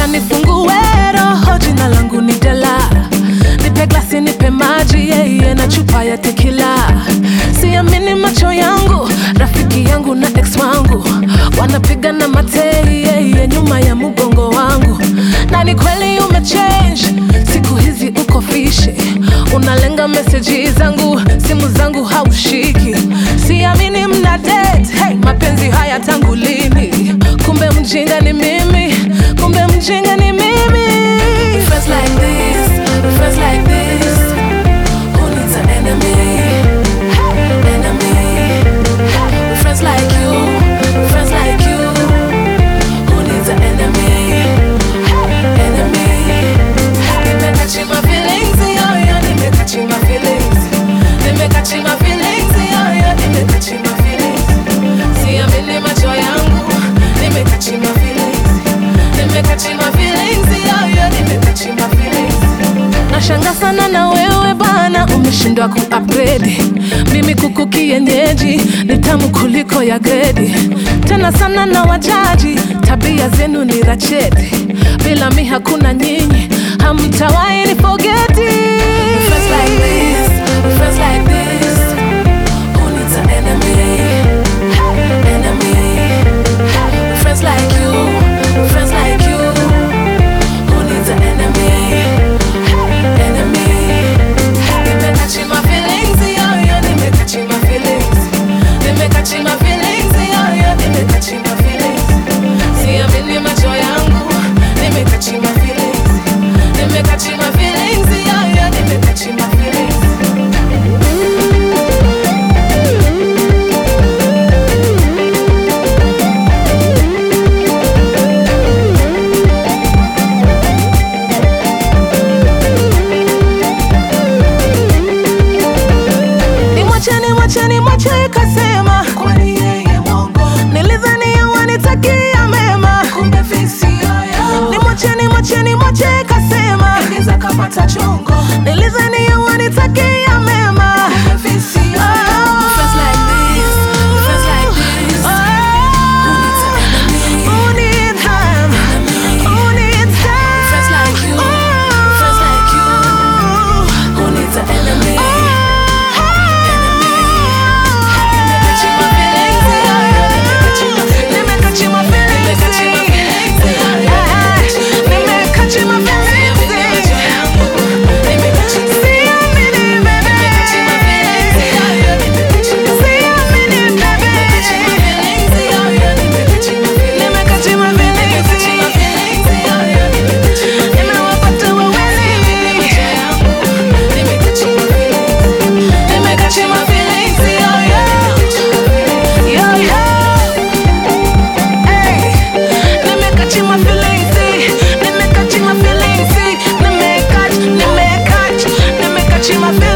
nifungue roho, jina langu ni Dela. Nipe glasi, nipe maji yeye na chupa ya tekila. Siamini macho yangu, rafiki yangu na ex wangu wanapiga na matei yeye nyuma ya mgongo wangu, na ni kweli umechange, siku hizi uko fishi, unalenga meseji zangu, simu zangu haushiki. Siamini mna date, hey, mapenzi haya tangu lini? Kumbe mjinga ni mimi, kumbe mjinga ni mimi. Friends like this, friends like this, who needs an enemy? Enemy. Friends like you, friends like you, who needs an enemy? Enemy. Nimekachi my feelings, yo, yo, nimekachi my feelings. Nimekachi my feelings, yo, yo, nimekachi my feelings. Siamini macho yangu, nimekachi my feelings. Nimekachi my feelings, yo, yo, nimekachi my feelings. Nashanga sana na wewe bana, umeshindwa ku-upgrade. Mimi kuku kienyeji ni tamu kuliko ya gredi, tena sana na wajaji, tabia zenu ni racheti. Bila mi hakuna nyinyi, hamtawahi ni fogeti. Friends like this, friends like this, who needs an enemy? Enemy. Friends like you, friends like you, who needs an enemy? Enemy. Nimekachi my feelings, yo, yo, nimekachi my feelings. Nimekachi my feelings, yo, yo, nimekachi my feelings. Siamini macho yangu, nimekachi my feelings. Nimekachi my feelings, yo, yo, nimekachi my feelings. Nimwache, nimwache, nimwache ikasema kwani yeye mwongo. Nilidhani wanitakia mema, kumbe visi yoyo. Nimwache, nimwache, nimwache ikasema ingiza kapata chongo. Nilidhani wanitakia mema, kumbe visi yoyo. Friends like this, friends like this. Who needs an enemy? Who needs them? Who needs them? Friends like you, friends like you. Who needs an enemy? My feelings.